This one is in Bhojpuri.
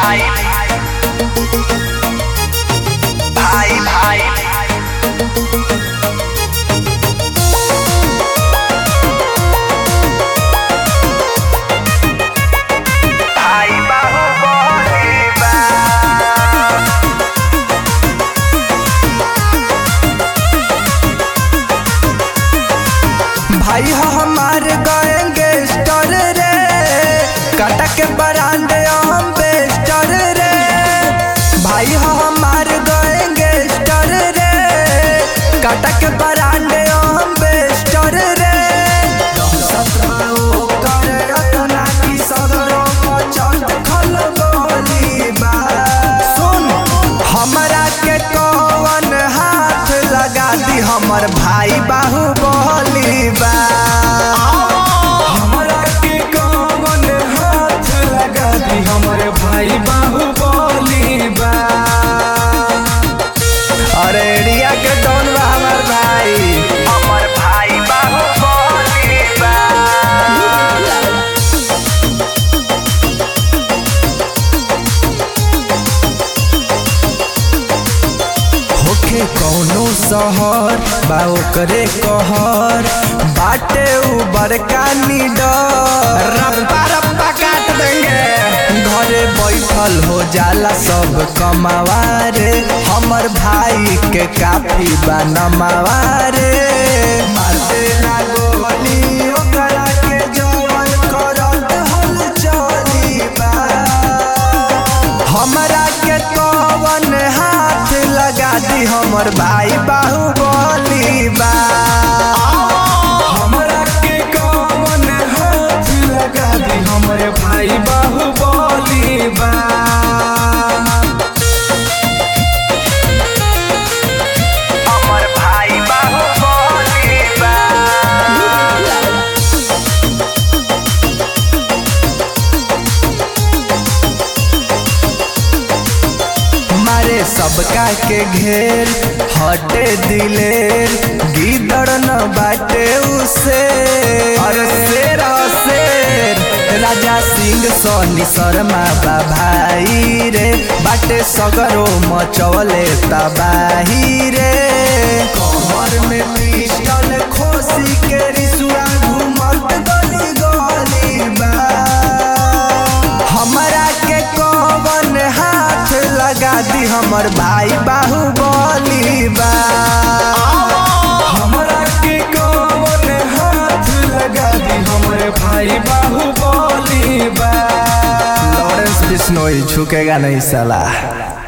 भाई भाई भाई भाई बाहुबली बा भाई हो हमार गएंगे स्टर रे काटा के बरांड हम बेस्टर रे भाई हो हमार गएंगे स्टर रे काटा के बरांड हम बेस्टर रे सत्रहो करे रतना की सदरो को चट खल गोली बा सुन हमरा के कौन हाथ लगा दी हमर भाई बाहुबली बा हमरा के कौन हाथ लगा दी हमर भाई बाहुबली बा अरे एरिया के डॉन बा हमर भाई हमर भाई बाहुबली बा होखे कौनो शहर बा ओकरे कहर बाटे उ बड़का निडर रप्पा रप्पा काट देंगे घरे बैठल हो जाला सब कमावारे हमर भाई के काफी बा नमावारे मारते ना गोली ओकरा के जवन करत हल चली बा हमरा के कवन हाथ लगा दी हमर भाई बाहुबली बा हमरा के कवन हाथ लगा दी हमर भाई बाहुबली बा हमर भाई बाहुबली बा मारे सबका के घेर हटे दिलेर गिदड़ न बाटे उसे अरे शेर ह शेर राजा सिंह सोनी शर्मा बा भाई रे बाटे सगरो मचवले तबाही रे कमर में पिस्टल खोसी के रिसुआ घूमत गली गली बा हमरा के कवन हाथ लगा दी हमर भाई बाहुबली बा हमरा के कवन हाथ लगा दी हमर भाई बाहुबली बा लॉरेंस बिश्नोई झुकेगा नहीं साला